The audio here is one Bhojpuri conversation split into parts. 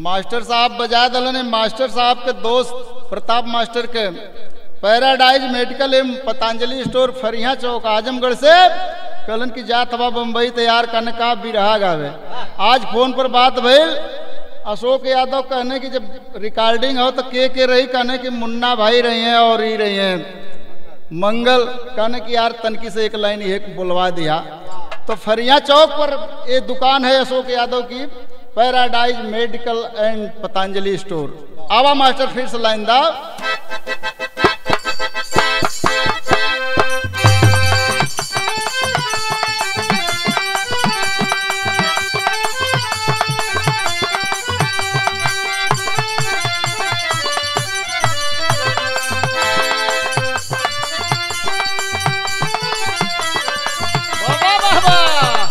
मास्टर साहब बजा दलन मास्टर साहब के दोस्त प्रताप मास्टर के पैराडाइज मेडिकल एवं पतंजलि स्टोर फरिया चौक आजमगढ़ से कलन की जात हवा बम्बई तैयार करने का बिरहा गावे आज फोन पर बात भइल अशोक यादव कहने की जब रिकॉर्डिंग हो तो के के रही कहने की मुन्ना भाई रही हैं और ही रही हैं मंगल कहने की यार तनकी से एक लाइन एक बुलवा दिया तो फरिया चौक पर ये दुकान है अशोक यादव की paradise medical and Patanjali store आवा मास्टर फिर से लाइन दा बाबा बाबा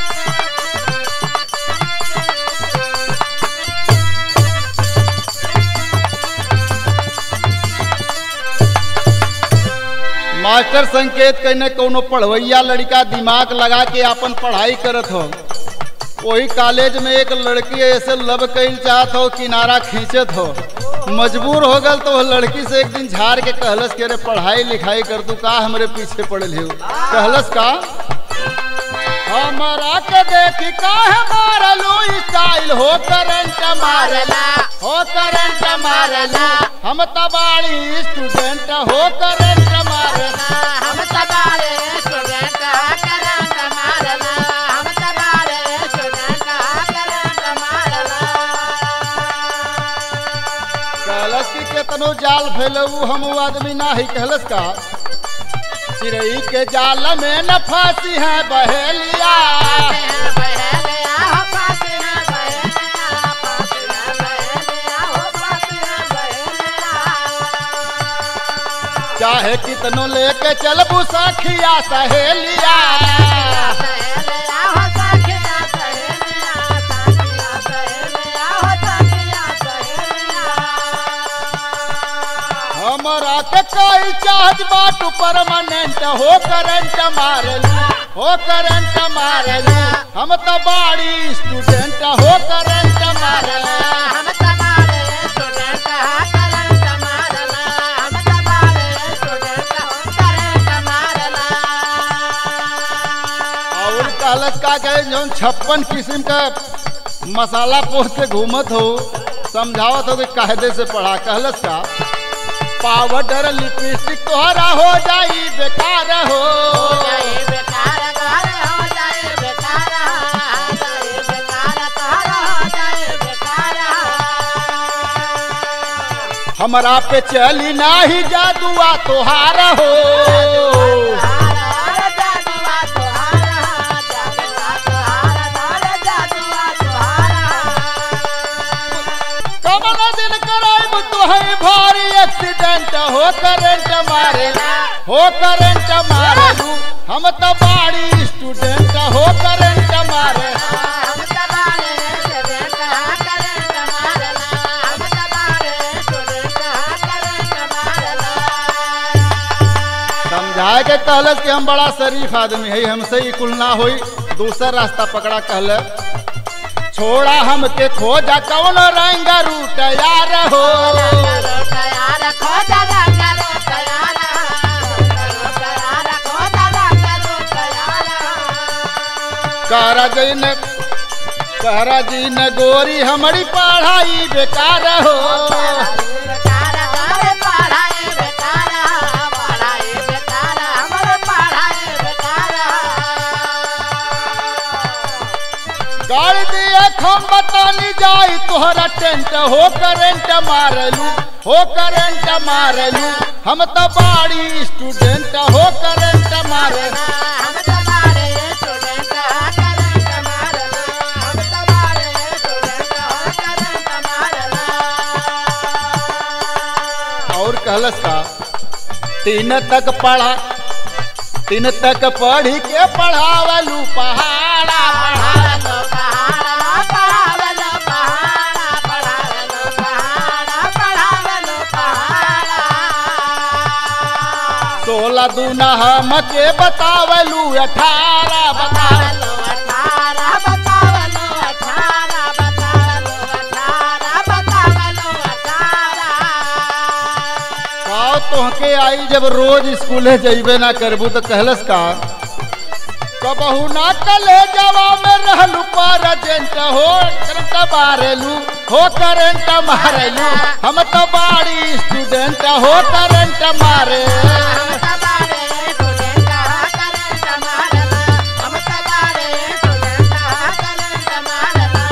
मास्टर संकेत कहने कोनो पढ़वैया लड़का दिमाग लगा के अपन पढ़ाई करत हो वही कॉलेज में एक लड़की ऐसे लब कैल चाहत हो किनारा खींचत हो मजबूर हो गल तो वो लड़की से एक दिन झाड़ के कहलस के रे पढ़ाई लिखाई कर तू का हमरे पीछे पड़ल हो कहलस का हमारा के देखी का मारलू स्टाइल हो करंट मारला हो करंट मारला हम तबाड़ी स्टूडेंट हो करंट मारला हम तबारे स्टूडेंट करंट मारला हम तबारे स्टूडेंट करंट मारला कहलस कि केतनो जाल फैलऊ हम ऊ आदमी ना ही कहलस का चिड़ई के जाल में न फांसी है बहेलिया बहेलिया हो पासिया बहेलिया पासिया बहेलिया हो पासिया बहेलिया चाहे कितनो लेके चलबू सखिया सहेलिया सहेलिया हो सखिया सहेलिया सखिया सहेलिया हो सखिया सहेलिया हमरा के कोई चार्ज बाटू परमानेंट हो करंट मारलू हो करंट मारलू हम तो बाड़ी स्टूडेंट हो करंट मारलू हम तबारे स्टूडेंट करंट मारला हम तबारे स्टूडेंट करंट मारला और कहलस का कहे जौन छप्पन किस्म का मसाला पोस के घूमत हो समझावत हो कि कायदे से पढ़ा कहलस का पाउडर लिपस्टिक तोहरा हो जाई बेकार हो जाए बेकार घर हो जाए बेकार जाए बेकार तारा हो जाए बेकार हमरा पे चली नाही जादुआ तोहार हो तोहारा जादुआ तोहारा जादुआ तोहारा दाल जादुआ तोहारा कमल दिन कराइब तुहई भारी एक्सीडेंट हो करंट मारेला हो करंट मारेलू हम तो बाड़ी स्टूडेंट हो करंट मारे हम तबारे स्टूडेंट करंट मारला हम तबारे स्टूडेंट करंट मारला समझाए के कहलस कि हम बड़ा शरीफ आदमी है हमसे ही कुल ना होई दूसरा रास्ता पकड़ा कहल छोड़ा हमके खोजा कौन रंग रूट यार हो तैयार खोजा रंग रो तैयार तैयार खोजा रंग रो तैयार कहरा जी ने कहरा जी ने गोरी हमारी पढ़ाई बेकार हो बेकार करे पढ़ाई बेकार पढ़ाई बेकार हमरे पढ़ाई बेकार गाड़ दिए खम बतानी जाई तोहरा टेंट हो करंट मारलू हो करंट मारलू हम तो बाड़ी स्टूडेंट हो करंट मारलू हम तबारे स्टूडेंट करंट मारला हम तबारे स्टूडेंट करंट मारला और कहलस का तीन तक पढ़ा तीन तक पढ़ी के पढ़ावलू पहाड़ा पढ़ावलो पहाड़ा पढ़ावलो पहाड़ा पढ़ावलो पहाड़ा पढ़ावलो पहाड़ा सोलह दूना हम के बतावलू अठारह बता बतावलो अठारह बतावलो अठारह बतावलो अठारह जब रोज स्कूले जइबे ना करबू तो कहलस का कबहू ना कले जवा में रहलू पारजेंट हो करंट मारेलू हो करंट मारेलू हम तो बाड़ी स्टूडेंट हो करंट मारे हम तबारे स्टूडेंट करंट मारला हम तबारे स्टूडेंट करंट मारला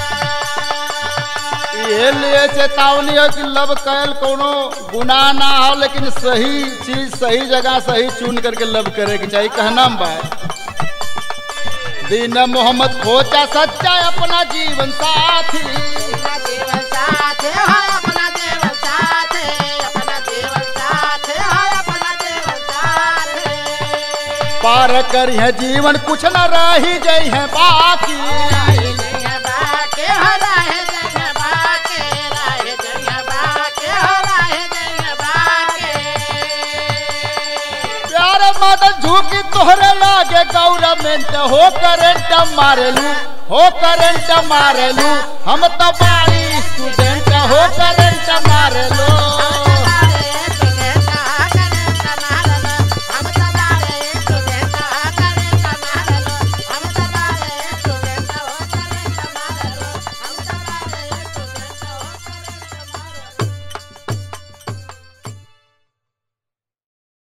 ये लिए चेतावनी है कि लब कैल कोनो गुनाह ना हो लेकिन सही चीज सही जगह सही चुन करके लब करे के चाहिए कहना बा दीन मोहम्मद खोचा सच्चा अपना जीवन साथी अपना जीवन साथ है अपना जीवन साथ है अपना जीवन साथ है अपना जीवन साथ है पार करी है जीवन कुछ न रही गई है बाकी राहे जय बाके हो राहे जय बाके राहे जय बाके हो राहे जय बाके प्यार मदन झूकी तोहरे लागे गवर्नमेंट हो करंट मारेलू हो करंट मारेलू हम तो बाड़ी स्टूडेंट हो करंट मारेलू